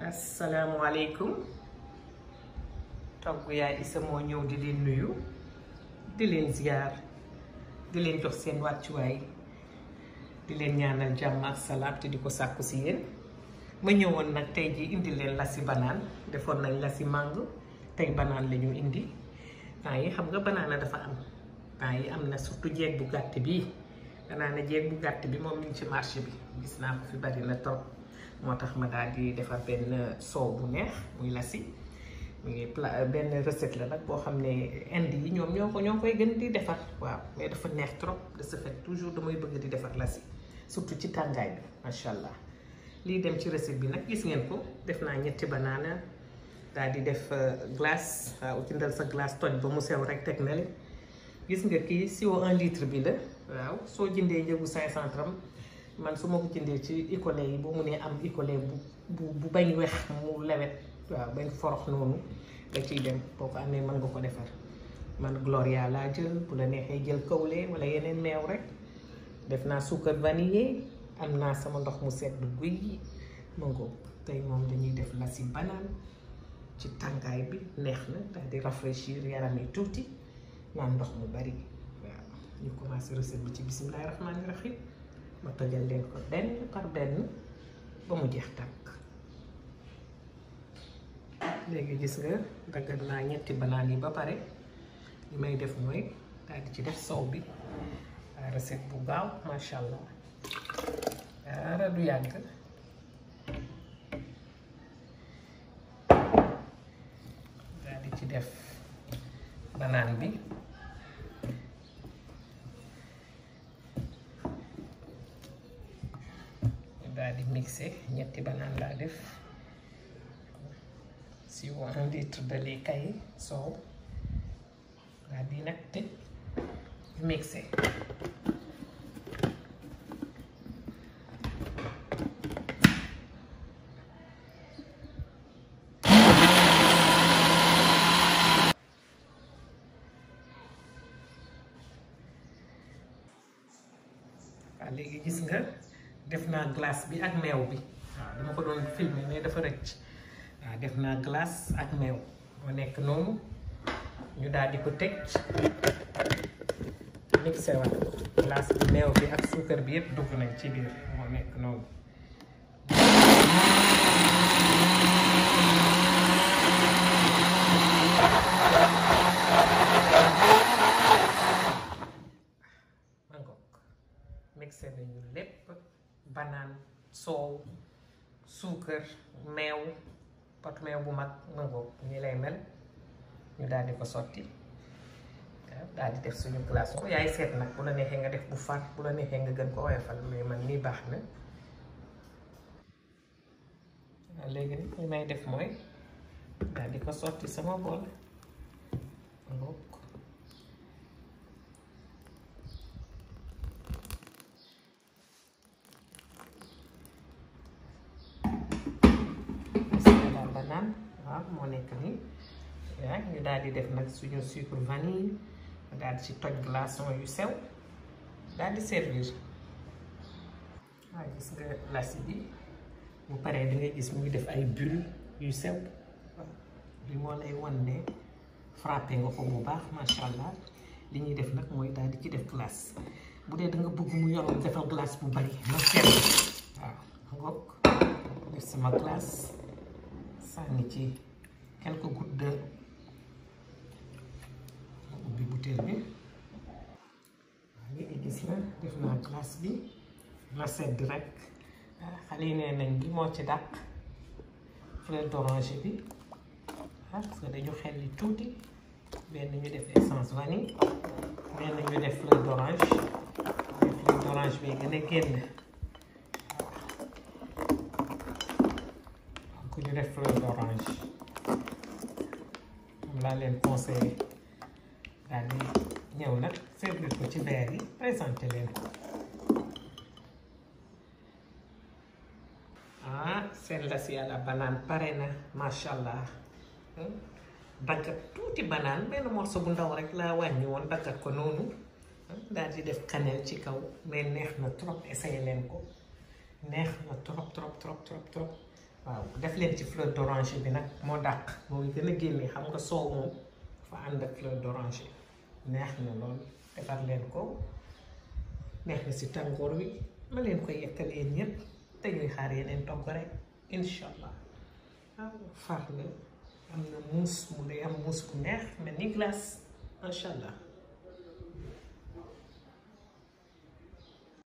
asalaamualeykum togg yaay Issa moo ñëw di leen nuyu di leen ziar di leen jox seen wàccuwaay di leen ñaanal jàmm ak salaam te di ko sàkku si yéen ma ñëwoon nag tey ji indi leen lasi banaan defoon nañ lasi màng tey banaan la ñu indi temps yi xam nga banaana dafa am temps yi am na surtout jeeg bu gàtt bii banaana jeeg bu gàtt bi moom mi ngi ci marché bi gis naa ko fi bari na trop moo tax ma daal di defar benn soow bu neex muy lasi mu ngi pla benn recette la nag boo xam ne indi yi ñoom ñoo ko ñoo koy gën di defar waaw mais dafa neex trop de ce fait toujours damay bëgg di defar lasi surtout ci tàngaay bi macha allah lii dem ci recette bi nag gis ngeen ko def naa ñetti banaana daal di def glace waaw jëndal sa glace toj ba mu sew rek teg na le gis nga kii siwo un litre bi la waaw soo jëndee njëgu 500 grammes man su ma ko jëndee ci icolé yi bu mu nee am icolé bu bu bu bañ wex mu lewet waaw bañ forox noonu da ciy dem boo ko amee mën nga ko defar man gloria laa jël bu la neexee jël kawle wala yeneen meew rek def naa suukar vanillé am naa sama ndox mu sedd guy yi ma ngo tey moom dañuy def lasi banaan ci tàngaay bi neex na daal di rafraîchir yaram yi tuuti naan ndox mu bari waaw ñu commencé recette bi ci bisimilahi rahmaani rahim ma tojal leen ko benn par benn ba mu jeex tàkk léegi gis nga daggal naa ñetti banaan yi ba pare li may def mooy daal di ci def sow bi waa recette bu gaaw macha allah dara du yàgg daal di ci def banaan bi daal di mixé ñetti banaan laa def si un litre de lait kay soow daal di nag tëj mixé waaw léegi gis nga def naa glace bi ak meew bi waaw dama ko doon filmer mais dafa rëcc waaw def naa glace ak meew moo nekk noonu ñu daal di ko tëj mixé waat glace bi meew bi ak suukar bi yëpp dugg nañ ci biir moo nekk noonu mixé nañu lépp banaan soow suukar meew pot meew bu mag mango ñi lay mel ñu daal di ko sotti waaw daal di def suñu glace ko yaay seet nag bu la neexee nga def bu far bu la neexee nga gën ko woyofal mais man nii baax na waaw léegi nag li may def mooy daal di ko sotti sama bool mango banaan waaw moo nekk nii waaw ñu daal di def nag suñu sucre vanille daal di ci toj glaçon yu sew daal di servir waaw gis nga lasi bi bu paree di nga gis mu ngi def ay bulle yu sew li moo lay wan ne frappé nga ko bu baax macha allah li ñuy def nag mooy daal di ci def glace bu dee da nga bëgg mu yor defal glace bu bari na sedd waaw ngoog def sama glace sànni ci quelques gouttes de ubbi bouteille bi waaw léegi gis na def naa glace bi la sedd rek xale yi nee nañ bi moo ci dàq fleur d'oranger bi ah parce que dañu xelli tuuti benn ñu def essence vanille benn ñu def fleur d'orange fleur d'orange bi gën a génn ku ñu def fleur d'orange moom laa leen conseillé daal di ñëw nag servir ko ci verre yi présenté leen ko ah seen lasi à la banane pare na macha allah daggat tuuti banaan benn morceau bu ndaw rek laa wàññi woon daggat ko noonu daal di def cannelle ci kaw mais neex na trop essayé leen ko neex na trop trop trop trop trop waaw def leen ci fleur d'oranger bi nag moo dàq moo gën a génne xam nga soow moom fa ànd ak fleur d'oranger neex na lool defar leen ko neex na si tàngoor wi ma leen koy yekkal yéen ñëpp te ñuy xaar yeneen togg rek incha allah waaw far na am na muus mu day am muus bu neex mel ni glace macha allah